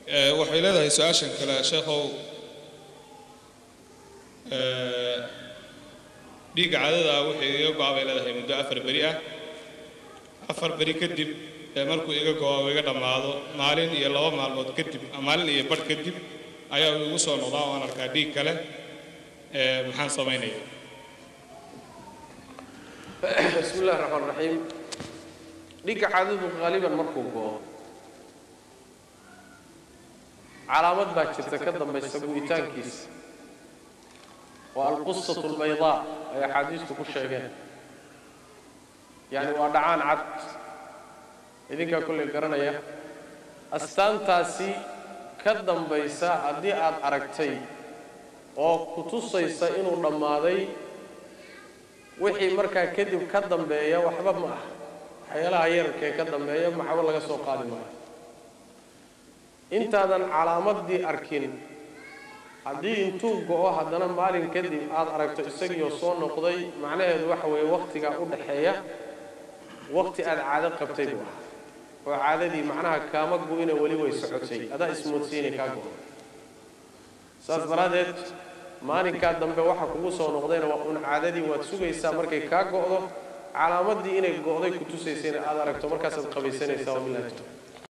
Ee, waxay leedahay su-aashan kale sheekhow ee, dhiigga cadada wixii iga go-a bay leedahay muddo afar beri ah afar beri kadib ee markuu iga go-o oo iga dhammaado maalin iyo laba maalmood kadib ama maalin iyo badh kadib ayaa uu igu soo noqdaa waan arkaa dhiig kale ee maxaan samaynaya bismi illahi raxmaan raxiim dhiigga caadadu qaaliban markuu go'o calaamad baa jirta ka dambaysa gu'itaankiisa waa alqusatu albaydaa ay axaadiistu ku sheegeen yacni waa dhacaan cad idinkaa kolley garanaya astaantaasi ka dambaysa haddii aad aragtay oo ku tusaysa inuu dhammaaday wixii markaa kadib ka dambeeya waxba ma ah waxyaalaha yararkee ka dambeeya maxba laga soo qaadi maayo intaadan calaamadii arkin haddii intuu go-o haddana maalin kadib aada aragto isagiioo soo noqday macnaheedu waxa weeye wakhtigaa u dhaxeeya wakhti aada caado qabtay buu ahaa oo caadadii macnaha kaama go-ina weli way socotay adaa ismoodsiinay kaa go saas daraaddeed maalinkaa dambe waxa kugu soo noqdayna waa un caadadii waad sugaysaa markay kaa go'do calaamadii inay go'day ku tusaysayna aada aragto markaasaad qabaysanaysaa wabilahi tawfiiq